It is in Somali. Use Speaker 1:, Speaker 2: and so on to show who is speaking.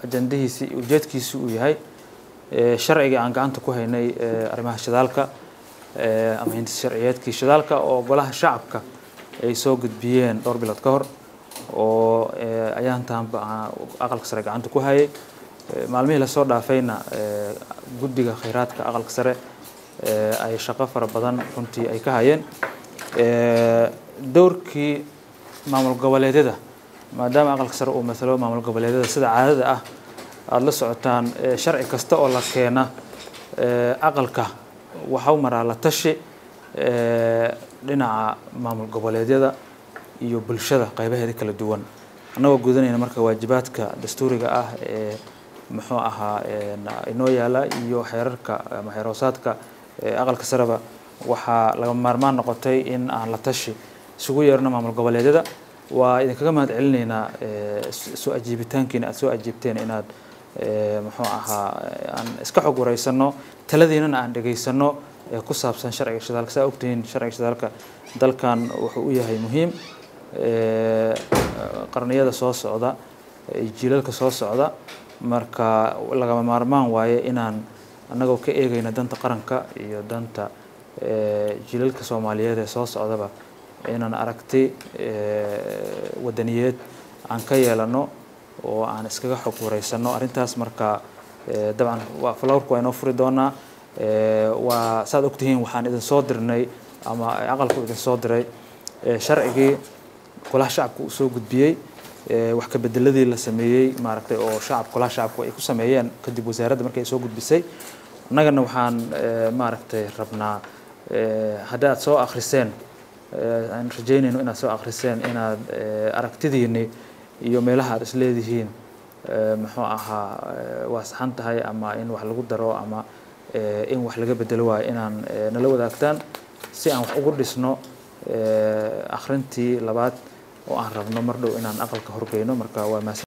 Speaker 1: ajandahiisi ujeedkiisi uu yahay sharcigii aan gacanta ku haynay arrimaha shidaalka ama hindis sharciyeedkii shidaalka oo golaha shacabka ay soo gudbiyeen dhowr bilood ka hor oo ayaantaanba aqalka sare gacanta ku hayay maalmihii lasoo dhaafayna guddiga khayraadka aqalka sare ay shaqo fara badan runtii ay ka hayeen dowrkii maamul goboleedyada maadaama aqalka sare uu matalo maamul goboleedyada sida caadada ah aada la socotaan sharci kasta oo la keena aqalka waxa u maraa la tashi dhinaca maamul goboleedyada iyo bulshada qaybaheeda kala duwan annagoo gudanayna marka waajibaadka dastuuriga ah ee muxuu ahaa inoo yaala iyo xeerarka ama xeeroosaadka aqalka sareba waxaa laga maarmaan noqotay in aan la tashi isugu yeerno maamul goboleedyada waa idinkaga mahad celinaynaa soo ajiibitaankiina aada soo ajiibteen inaad muxuu ahaa aan iska xog wareysano taladiinana aan dhegaysano ee ku saabsan sharciga shidaalka saa ogtihiin sharciga shidaalka dalkan wuxuu u yahay muhiim qarniyada soo socda jiilalka soo socda marka lagama maarmaan waaye inaan annagoo ka eegayna danta qaranka iyo danta jiilalka soomaaliyeed ee soo socdaba inaan aragti wadaniyeed aan ka yeelano oo aan iskaga xog wareysano arrintaas marka dabcan flowrka waa inoo furi doonaa waa saad ogtihiin waxaan idin soo dirnay ama aqalku idin soo diray sharcigii golaha shacabka uu soo gudbiyey wax ka bedeladii la sameeyey maaragtay oo shacab golaha shacabku ay ku sameeyeen kadib wasaaradda markay soo gudbisay annagana waxaan maaragtay rabnaa hadda aad soo akhriseen aan rajaynayno inaad soo akhriseen inaad aragtidiini iyo meelaha aad isleedihiin muxuu ahaa waa saxan tahay ama in wax lagu daro ama in wax laga bedelo waayo inaan nala wadaagtaan si aan wax ugu dhisno akhrintii labaad oo aan rabno mar dhow inaan aqalka horgeyno marka waa mahadsan